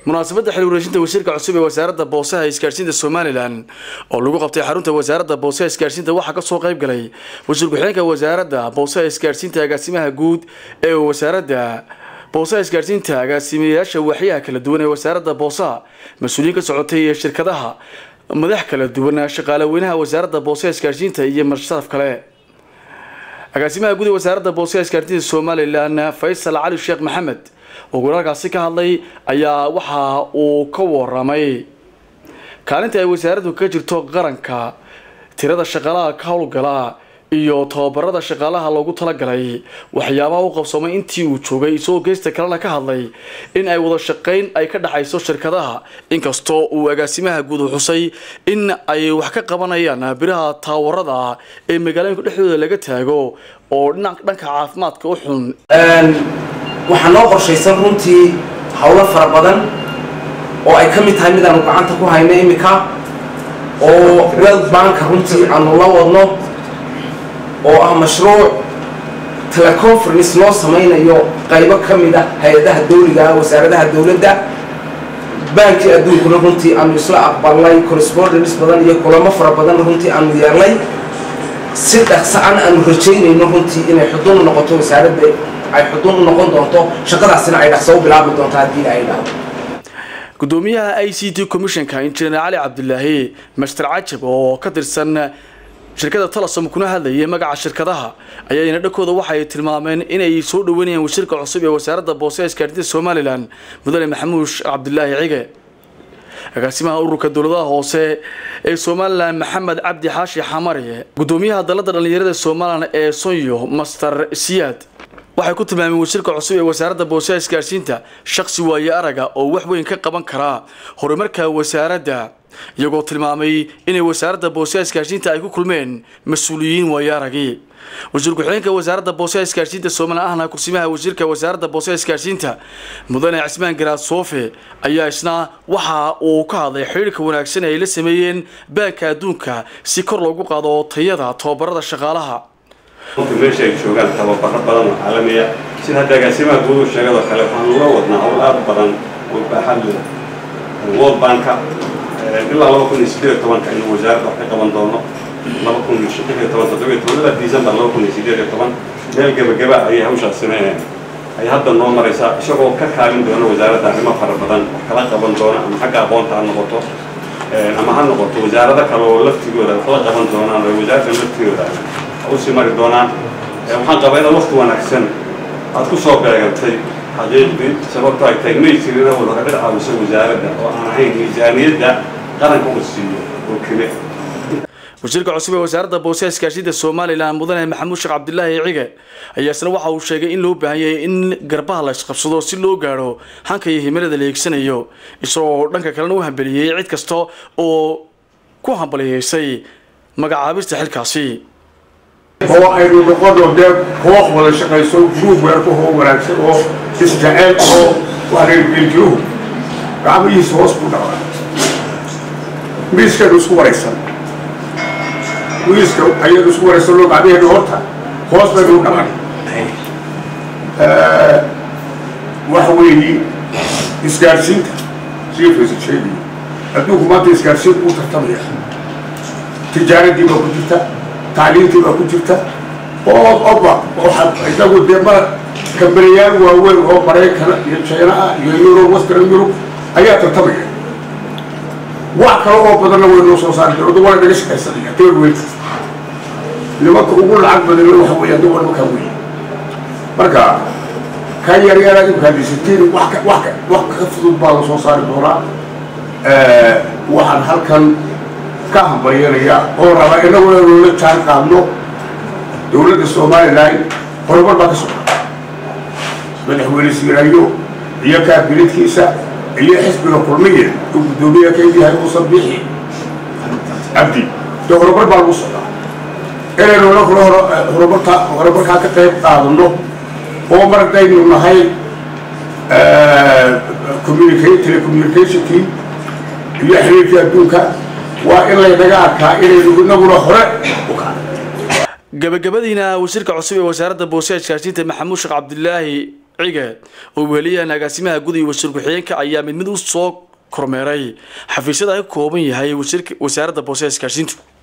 munaasabadda xil wareejinta wasiirka cusub ee wasaaradda boosaha isgaadhsiinta somalilan oo lagu qabtay xarunta wasaaradda boosaha isgaadhsiinta waxaa kasoo qayb galay wasiir ku-xigeenka wasaaradda boosaha isgaadhsiinta agaasimaha guud ee wasaaradda boosaha isgaadhsiinta agaasimayaasha waaxyaha kala duwan ee wasaaradda boosaha mas-uuliyiin ka socotay ee shirkadaha madax kala duwan shaqaale weynaha wasaaradda boosaha isgaadhsiinta iyo marsharaf kale agaasimaha guud ee wasaaradda boosaha isgaadhsiinta somalilan faysal cali sheekh maxamed oo walaalkaasi ka hadlay ayaa waxa uu ka waramay kaalinta ay wasaaraddu ka jirto qaranka tirada shaqaalaha ka howlgala iyo tababarada shaqaalaha loogu talagalay waxyaabaha u qabsoomay intii uu joogay isagoo geesta kalena ka hadlay in ay wada shaqayn ay ka dhexayso shirkadaha inkastoo uu agaasimaha guud xusay in ay wax ka qabanayaan biraha taawarada ee magaalooyinka dhexdooda laga taago oo dhinac dhanka caafimaadka u xun waxaa noo qorshaysan runtii howlo fara badan oo ay ka mid tahay mid aanu gacanta ku hayno iminka oo world banka runtii aanu la wadno oo ah mashruuc teleconference noo samaynayo qaybo ka mid ah hay-adaha dawliga ah wasaaradaha dowladda baankii adduunkuna runtii aanu isla aqbalnay correspondence badan iyo kulamo fara badan runtii aanu yeelnay si dhaqsa-an aanu rajaynayno runtii inay xuduun u noqoto wasaaradda ay xuduun u noqon doonto shaqadaasina ay dhaqso u bilaabi doonto haddii ay dhahdo gudoomiyaha i c t commissionka injineer cali cabdilaahi master cajab oo ka tirsan shirkada talasom kuna hadlayay magaca shirkadaha ayaana dhankooda waxay tilmaameen inay soo dhaweynayaan wasiirka cusub ee wasaaradda boosea isgaarhida somalilan mudane maxamuud cabdilaahi cige agaasimaha ururka dowladaha hoose ee somalilan maxamed cabdi xaashi xamari gudoomiyaha dalada dhalinyarada somalilan ee sonyo master siyaad waxay ku tilmaameen wasiirka cusub ee wasaaradda boosaha isgaadhsiinta shaksi waaye araga oo wax weyn ka qaban karaa horumarka wasaaradda iyagoo tilmaamay inay wasaaradda boosaha isgaadhsiinta ay ku kulmeen mas-uuliyiin waaye aragii wasiir ku-xigeenka wasaaradda boosaha isgaadhsiinta somalilan ahna kursimaha wasiirka wasaaradda boosaha isgaadhsiinta mudane cismaan garaad soofe ayaa isna waxa uu ka hadlay xidhiirka wanaagsan ay la sameeyeen baanka adduunka si kor loogu qaado tayada tababarada shaqaalaha runtii meesha ay joogaan tababaro badan oo caalamiya sida hadda agaasimaha guud uu sheegado kale waxaan ula wadnaa hawl aad badan oo baaxad leh world banka ilaa laba kun iyo sideed iyo tobanka inuu wasaaradda wax ka qaban doono laba kun iyo shan iyo toban toddoba iyo toban ilaa december laba kun iyo sideed iyo toban meel gebagaba ayay hawshaas sameynayaan ay hadda noo maraysaa isagoo ka kaalin doona wasaaradda arrimo fara badan wax kala qaban doona ama xagga aqoonta ha noqoto ama ha noqoto wasaarado kale oo laftigooda wax la qaban doonaan oo wasaaradda laftigooda usii mari doonaan waxaan qabaa inaad waqti wanaagsan aad ku soo beegantay xaqiiqdii sababto ay tahay may jirin awal hore cid caawiso wasaaradda oo aan ahayn miisaaniyadda qaranka uu siiyo oo keli wasiirka cusub ee wasaaradda boosaha isgaadhsiinta somalilan mudane maxamuud sheekh cabdilaahi cige ayaa isna waxa uu sheegay in loo baahan yahay in garbaha la isqabsado si loo gaadho hanka iyo himilada la eegsanayo isagoo dhanka kalena u hambeliyey cid kasta oo ku hambaliyeysay magacaabista xilkaasi oo aynu noqono dee koox wada shaqayso gruub weerkahoo wanaagsan oo isjecel oo wareergeljiruhu gacmihiisa hoos ku dhacda miiskaynu isku waraysan miiska ayaynu isku waraysanoo gacmiheennu horta hoos baynu u dhaban waxa weeyi isgaadhsiinta siifaysa sheegayo adduunku maanta isgaadhsiinta u tartamaya tijaaradii baa ku jirta tacliintii baa ku jirta oo oba inagu dee ma kambaniyaal waaweyn oo maraykana iyo china ah iyo yurub western yurub ayaa tartamaya wax kale oo badanna way noo soo saari doon waa naga shaqaysanaya teer weyn nimanka ugu lacag badan waxa weeye adigu nimankaa weyn marka ka yaryara imkaadisatiin wax ka wax ka wax ka fudud baa la soo saari doonaa waxaan halkan ka hambalyanaya oo raba inagu inaynu la jaan qaadno dowladda somalilan horumar baa ka socda madaxweyne siiraayo iyo kaabinadkiisa iyo xisbiga kulmiye uu guddoomiye ka yahay uusan bixi cabdi dee horumar baa lagu socdaa inaynu inaguna horumarta horumarkaa ka qayb qaadano oo mar haddaynu nahay telecommunicationkii iyo xiriirkii adduunka waa in laynaga arkaa inaynu inaguna hore u kacno gabagabadiina wasiirka cusub ee wasaaradda boosaha isgaarsiinta maxamuud sheekh cabdilaahi cige oo weheliyahan agaasimaha guud iyo wasiir ku-xigeenka ayaa mid mid u soo kormeeray xafiisyada ay ka kooban yahay wasaaradda boose isgaarsiintu